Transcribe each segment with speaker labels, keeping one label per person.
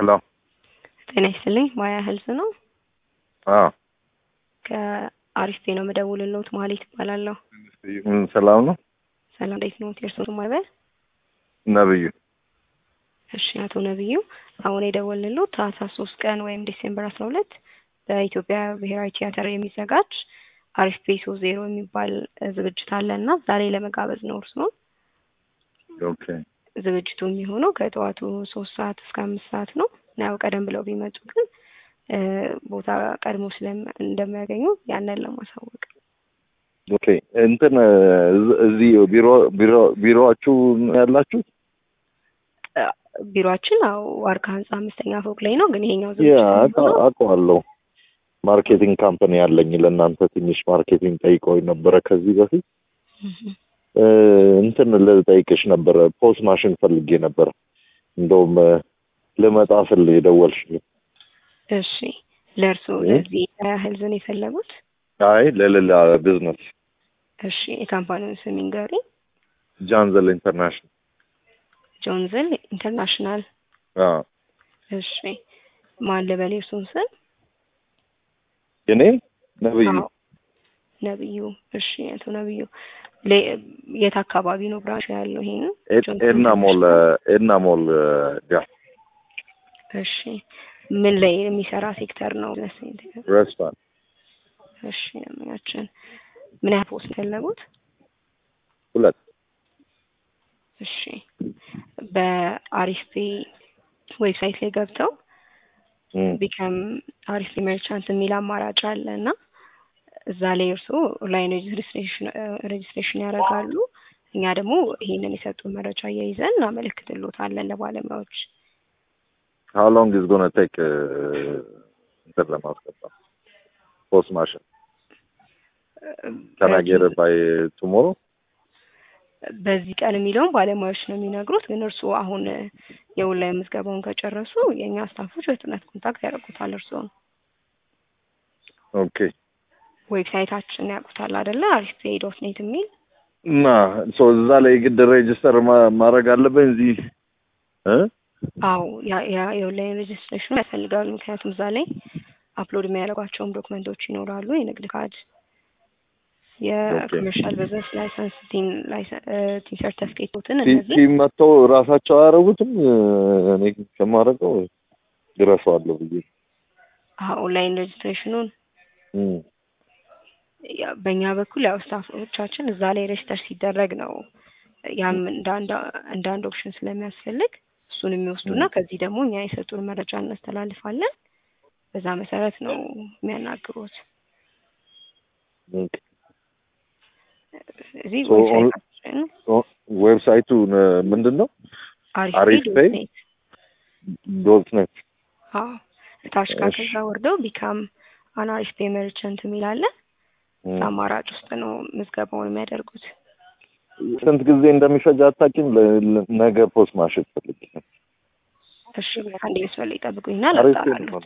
Speaker 1: ሄሎ
Speaker 2: ጤና ይስጥልኝ ማያ ህልዝ ነው።
Speaker 1: አዎ
Speaker 2: ከአሪስቴ ነው የምደውልልዎት። መሀሌት እባላለሁ።
Speaker 1: ምን ሰላም ነው?
Speaker 2: ሰላም እንዴት ነው? የእርስዎ ስም አይበል?
Speaker 1: ነብዩ
Speaker 2: እሺ አቶ ነብዩ አሁን የደወልንልዎት ታህሳስ ሶስት ቀን ወይም ዲሴምበር አስራ ሁለት በኢትዮጵያ ብሔራዊ ቲያትር የሚዘጋጅ አሪፍ ፔሶ ዜሮ የሚባል ዝግጅት አለ እና ዛሬ ለመጋበዝ ነው እርስዎን።
Speaker 1: ኦኬ
Speaker 2: ዝግጅቱ የሚሆነው ከጠዋቱ ሶስት ሰዓት እስከ አምስት ሰዓት ነው። ያው ቀደም ብለው ቢመጡ ግን እ ቦታ ቀድሞ ስለም- እንደሚያገኙ ያንን ለማሳወቅ
Speaker 1: ኦኬ እንትን እዝ- እዚህ ቢሮ ቢሮ ቢሮአችሁ ያላችሁት
Speaker 2: እ ቢሮአችን አዎ ዋርካ ህንጻ አምስተኛ ፎቅ ላይ ነው። ግን ይሄኛው
Speaker 1: ያ
Speaker 2: ዝግጅት
Speaker 1: አውቃ-
Speaker 2: የሚሆነው
Speaker 1: አውቀዋለሁ። ማርኬቲንግ ካምፓኒ ያለኝ ለእናንተ ትንሽ ማርኬቲንግ ጠይቀውኝ ነበረ ከዚህ በፊት
Speaker 2: እህ
Speaker 1: እ እንትን ልጠይቅሽ ነበረ ፖስ ማሽን ፈልጌ ነበረ። እንደውም እ ልመጣ ስል የደወልሽልኝ።
Speaker 2: እሺ ለእርስዎ
Speaker 1: እ?
Speaker 2: ለዚህ ህልዝን የፈለጉት?
Speaker 1: አይ ለሌላ ቢዝነስ
Speaker 2: እሺ የካምፓኒውን ስም ይንገሩኝ።
Speaker 1: ጃንዘል ኢንተርናሽናል።
Speaker 2: ጆንዝል ኢንተርናሽናል።
Speaker 1: አዎ
Speaker 2: እሺ ማን ልበል የእርሱን ስም?
Speaker 1: እኔ ነብዩ
Speaker 2: አዎ ነብዩ። እሺ አቶ ነብዩ ሌ- የት አካባቢ ነው ብራንች ያለው? ይሄን
Speaker 1: ኤድ- ኤድና ሞል ኤድና ሞል ጋር
Speaker 2: እሺ ምን ላይ የሚሰራ ሴክተር ነው?
Speaker 1: ሬስቶራንት
Speaker 2: እሺ ያችን ምን ያህል ፖስት ፈለጉት?
Speaker 1: ሁለት
Speaker 2: እሺ በአሪስቴ ዌብሳይት ላይ ገብተው
Speaker 1: እም፣
Speaker 2: ቢከም አሪስቴ መርቻንት የሚል አማራጭ አለ እና እዛ ላይ እርስዎ ኦንላይን ሬጅስትሬሽን ሬጅስትሬሽን ያደርጋሉ። እኛ ደግሞ ይሄንን የሰጡን መረጃ እያይዘን እናመለክትልዎታለን ለባለሙያዎች።
Speaker 1: how long is gonna take uh, እንትን ለማስገባት ፖስት ማሽን can I get it by tomorrow
Speaker 2: በዚህ ቀን የሚለውን ባለሙያዎች ነው የሚነግሩት። ግን እርስዎ አሁን የኦንላይን ምዝገባውን ከጨረሱ የእኛ ስታፎች በፍጥነት ኮንታክት ያደርጉታል። እርስዎን
Speaker 1: ኦኬ
Speaker 2: ዌብሳይታችን ያውቁታል አይደለ? አሪስቴ ዶት ኔት የሚል
Speaker 1: እና ሶ እዛ ላይ ግድ ሬጅስተር ማድረግ አለብኝ እዚህ እ
Speaker 2: አዎ ያ- ያ የኦንላይን ሬጅስትሬሽኑ ያስፈልጋሉ። ምክንያቱም እዛ ላይ አፕሎድ የሚያደርጓቸውም ዶክመንቶች ይኖራሉ። የንግድ ካርድ፣ የኮመርሻል ቢዝነስ ላይሰንስ፣ ቲን ላይሰን- እ ቲን ሰርተፊኬቶትን እነዚህ
Speaker 1: ቲም መጥተው ራሳቸው አያደርጉትም እኔ ከማደርገው ድረሰዋለሁ ብዬ
Speaker 2: አዎ ኦንላይን ሬጅስትሬሽኑን
Speaker 1: እም፣
Speaker 2: ያ- በእኛ በኩል ያው ስታፎቻችን እዛ ላይ ሬጅስተር ሲደረግ ነው ያም እንደ አንድ እንደ አንድ ኦፕሽን ስለሚያስፈልግ እሱን የሚወስዱና ከዚህ ደግሞ እኛ የሰጡን መረጃ እናስተላልፋለን። በዛ መሰረት ነው የሚያናግሩት።
Speaker 1: ኦኬ።
Speaker 2: እዚህ
Speaker 1: So, on-
Speaker 2: ዌብሳይታችን
Speaker 1: ኦ- ዌብሳይቱ ነ- ምንድን ነው
Speaker 2: አሪፍ
Speaker 1: አሪፍ
Speaker 2: ዶት
Speaker 1: ፔይ?
Speaker 2: ኔት
Speaker 1: ዶት ኔት
Speaker 2: አዎ እታች ጋር
Speaker 1: እሺ።
Speaker 2: ከዛ ወርደው ቢካም አን አሪፍ ፔይ መርቸንት የሚል አለ።
Speaker 1: እም።
Speaker 2: አማራጭ ውስጥ ነው ምዝገባውን የሚያደርጉት።
Speaker 1: ስንት ጊዜ እንደሚፈጅ አታውቂም? ለ- ለ- ነገ ፖስት ማሽን ፈልጌ ነው።
Speaker 2: እሺ አንድ መስመር ላይ ይጠብቁኝና
Speaker 1: አሪፍ
Speaker 2: ላጣራሉት።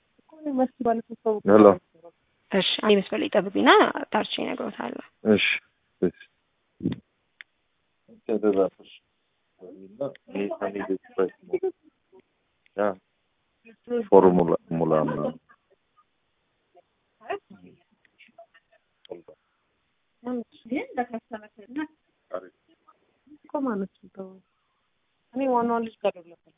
Speaker 1: ሄሎ
Speaker 2: እሺ አንድ መስመር ላይ ይጠብቁኝና ጣርቼ እነግሮታለሁ።
Speaker 1: እሺ እሺ ተደራሽ ፎርሙላ ሙላ ምናምን
Speaker 3: እኔ ዋናዋ ልጅ ጋር ነበር።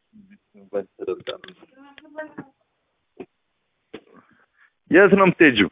Speaker 1: የት ነው የምትሄጂው?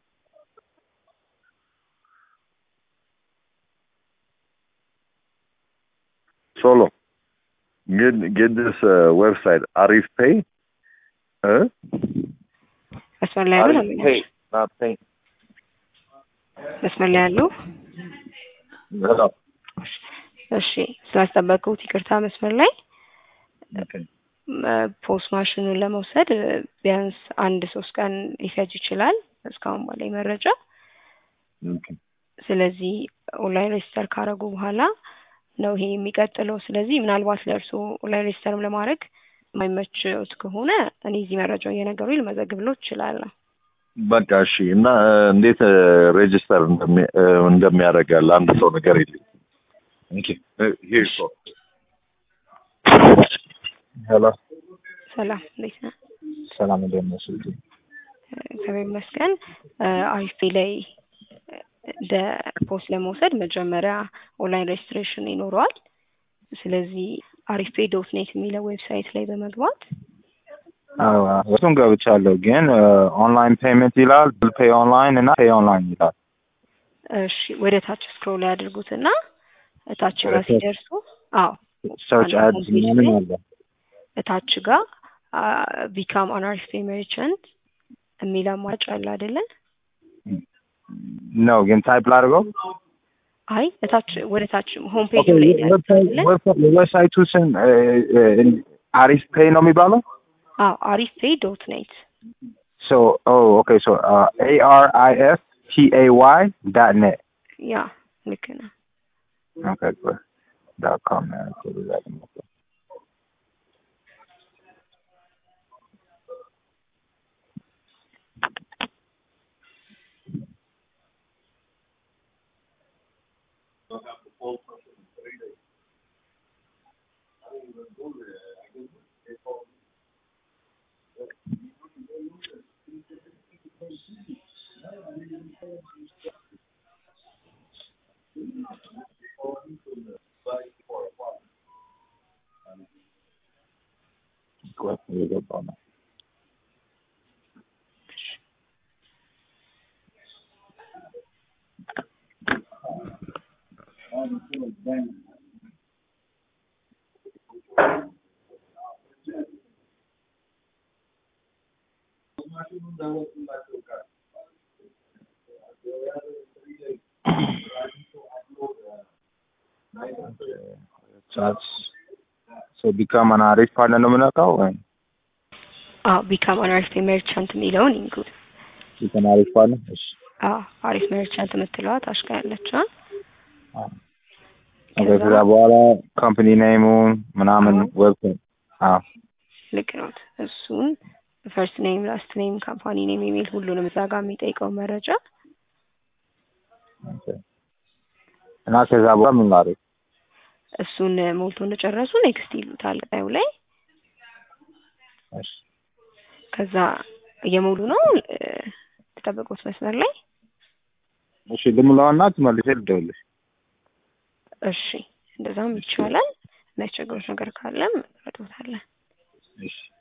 Speaker 1: ሶሎ get get this uh, website Arif Pay. Huh?
Speaker 2: መስመር ላይ ያሉ
Speaker 1: Arif
Speaker 2: ለምን
Speaker 1: Pay, not Pay.
Speaker 2: መስመር ላይ ያሉ
Speaker 1: Hello.
Speaker 2: እሺ ስላስጠበቁት ይቅርታ። መስመር ላይ
Speaker 1: Okay.
Speaker 2: ፖስት ማሽኑን ለመውሰድ እ፣ ቢያንስ አንድ ሶስት ቀን ሊፈጅ ይችላል እስካሁን ባለኝ መረጃ።
Speaker 1: Okay.
Speaker 2: ስለዚህ ኦንላይን ሬጅስተር ካደረጉ በኋላ ነው ይሄ የሚቀጥለው። ስለዚህ ምናልባት ለእርስዎ ኦንላይን ሬጅስተርም ለማድረግ የማይመችዎት ከሆነ እኔ እዚህ መረጃው እየነገሩኝ ልመዘግብሎት እችላለሁ።
Speaker 1: በቃ እሺ። እና እ፣ እንዴት ሬጅስተር እንደሚያደርግ ለአንድ ሰው ነገር የለኝ። ኦኬ ሂር ሶ ሄሎ
Speaker 2: ሰላም እንዴት ነህ?
Speaker 3: ሰላም እንደምን ነሽ? እህቴ?
Speaker 2: እግዚአብሔር ይመስገን። አሪፍ ፔይ ላይ እንደ ፖስት ለመውሰድ መጀመሪያ ኦንላይን ሬጅስትሬሽን ይኖረዋል። ስለዚህ አሪፍ ፔይ ዶት ኔት የሚለው ዌብሳይት ላይ በመግባት
Speaker 3: አዎ እሱን ገብቻለሁ፣ ግን ኦንላይን ፔመንት ይላል፣ ብል ፔይ ኦንላይን እና ፔይ ኦንላይን ይላል።
Speaker 2: እሺ ወደ ታች ስክሮል ያድርጉትና እታች
Speaker 3: ወደ
Speaker 2: ጋር
Speaker 3: ታች?
Speaker 2: ሲደርሱ አዎ
Speaker 3: ሰርች
Speaker 2: አንድ
Speaker 3: አድስ
Speaker 2: ሆም ፔጅ
Speaker 3: ምናምን
Speaker 2: ላይ
Speaker 3: አለ።
Speaker 2: እታች ጋር ቢካም አን አሪፍ ፔይ መርቸንት የሚል አማራጭ አለ አይደለ?
Speaker 3: ነው ግን ታይፕ ላድርገው።
Speaker 2: አይ እታች ወደ ታች ሆም ፔጅ ላይ ነው ያሉት አይደለ?
Speaker 3: ዌብሳይቱ ስም አሪፍ ፔይ ነው የሚባለው።
Speaker 2: አዎ አሪፍ ፔይ ዶት ኔት
Speaker 3: ሶ ኦኬ ሶ ኤ አር አይ ኤፍ ቲ ኤ ዋይ ዳት ኔት
Speaker 2: ያ ልክ ነው።
Speaker 3: ኦኬ ጉድ ዳት ኮም ነው ያልኩት እዛ ደግሞ እኮ። ቆይ እየገባሁ ነው። ቻትስ ሶ ቢካም አን አሪፍ ፓርትነር ነው የምነካው ወይ
Speaker 2: አዎ ቢካም አን አሪፍ ፔይ መርቸንት የሚለውን ኢንክሉድ
Speaker 3: ቢካም አሪፍ ፓርትነር? እሺ
Speaker 2: አዎ አሪፍ መርቸንት የምትለዋ ታች ጋር ያለችውን
Speaker 3: አዎ። ኦኬ ከዛ በኋላ ካምፓኒ ኔሙን ምናምን ዌብሳይት አዎ
Speaker 2: ልክ ነው። እሱን ፈርስት ኔም፣ ላስት ኔም፣ ካምፓኒ ኔም የሚል ሁሉንም እዛ ጋር የሚጠይቀው መረጃ
Speaker 3: ኦኬ እና ከዛ በኋላ ምን ላድርግ?
Speaker 2: እሱን ሞልቶ እንደጨረሱ ኔክስት ይሉታል ቀዩ ላይ።
Speaker 3: እሺ
Speaker 2: ከዛ እየሞሉ ነው እ፣ ተጠበቁት መስመር ላይ
Speaker 3: እሺ ልሙላውና ትመልሼ ልደውልልሽ።
Speaker 2: እሺ፣ እንደዛም ይቻላል። የሚያስቸግሩት ነገር ካለም ረዶታለን።
Speaker 3: እሺ